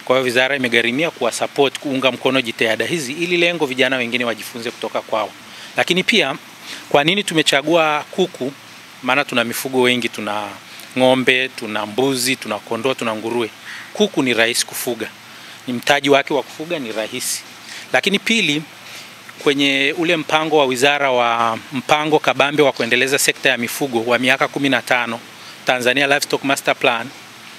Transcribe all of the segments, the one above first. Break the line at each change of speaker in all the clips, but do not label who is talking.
Kwa hiyo wizara imegharimia kuwa support, kuunga mkono jitihada hizi ili lengo vijana wengine wajifunze kutoka kwao. Lakini pia kwa nini tumechagua kuku? Maana tuna mifugo wengi, tuna ng'ombe, tuna mbuzi, tuna kondoo, tuna nguruwe. Kuku ni rahisi kufuga, ni mtaji wake wa kufuga ni rahisi. Lakini pili, kwenye ule mpango wa wizara wa mpango kabambe wa kuendeleza sekta ya mifugo wa miaka 15 Tanzania Livestock Master Plan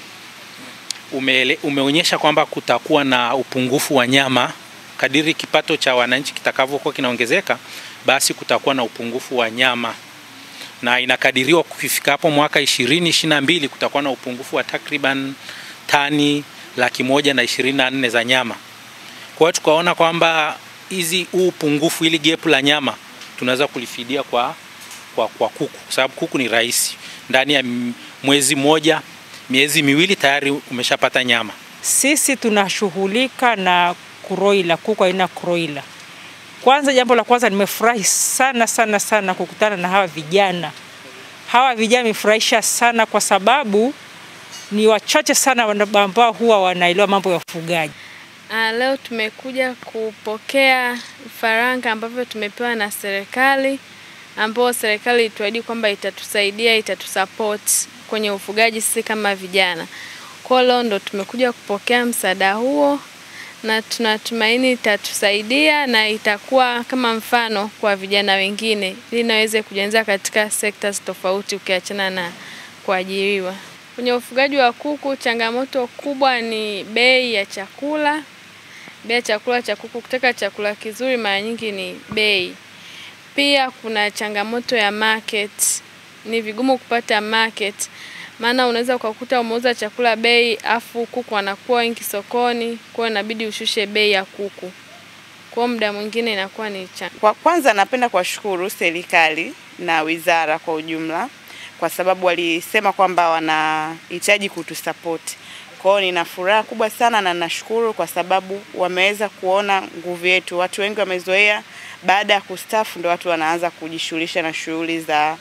umeele, umeonyesha kwamba kutakuwa na upungufu wa nyama kadiri kipato cha wananchi kitakavyokuwa kinaongezeka, basi kutakuwa na upungufu wa nyama na inakadiriwa kufika hapo mwaka 2022 kutakuwa na upungufu wa takriban tani laki moja na ishirini na nne za nyama. Kwa hiyo tukaona kwamba hizi huu upungufu ili gap la nyama tunaweza kulifidia kwa, kwa, kwa kuku kwa sababu kuku ni rahisi, ndani ya mwezi mmoja miezi miwili tayari umeshapata nyama.
Sisi tunashughulika na kuroila, kuku aina kroila. Kwanza, jambo la kwanza nimefurahi sana sana sana kukutana na hawa vijana. Hawa vijana wamefurahisha sana kwa sababu ni wachache sana ambao huwa wanaelewa mambo ya ufugaji.
Ah, leo tumekuja kupokea vifaranga ambavyo tumepewa na serikali, ambao serikali ituahidi kwamba itatusaidia, itatusupport kwenye ufugaji sisi kama vijana. Kwa leo ndo tumekuja kupokea msaada huo na tunatumaini itatusaidia na itakuwa kama mfano kwa vijana wengine ili naweze kujianza katika sectors tofauti ukiachana na kuajiriwa. Kwenye ufugaji wa kuku, changamoto kubwa ni bei ya chakula. Bei ya chakula cha kuku, kutaka chakula kizuri mara nyingi ni bei. Pia kuna changamoto ya market, ni vigumu kupata market, maana unaweza ukakuta umeuza chakula bei afu kuku wanakuwa wengi sokoni, kwa hiyo inabidi ushushe bei ya kuku. Kwa muda mwingine inakuwa ni cha.
Kwa kwanza napenda kuwashukuru serikali na wizara kwa ujumla kwa sababu walisema kwamba wanahitaji kutusapoti. Kwa hiyo nina furaha kubwa sana na nashukuru kwa sababu wameweza kuona nguvu yetu. Watu wengi wamezoea baada ya kustaafu ndo watu wanaanza kujishughulisha na shughuli za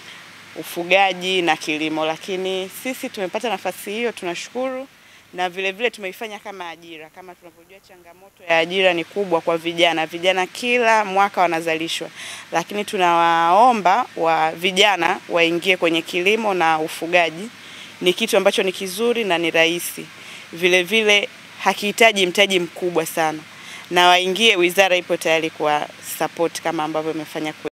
ufugaji na kilimo, lakini sisi tumepata nafasi hiyo, tunashukuru na vile vile tumeifanya kama ajira. Kama tunavyojua, changamoto ya ajira ni kubwa kwa vijana. Vijana kila mwaka wanazalishwa, lakini tunawaomba wa vijana waingie kwenye kilimo na ufugaji. Ni kitu ambacho ni kizuri na ni rahisi, vile vile hakihitaji mtaji mkubwa sana, na waingie. Wizara ipo tayari kwa support kama ambavyo imefanya kwetu.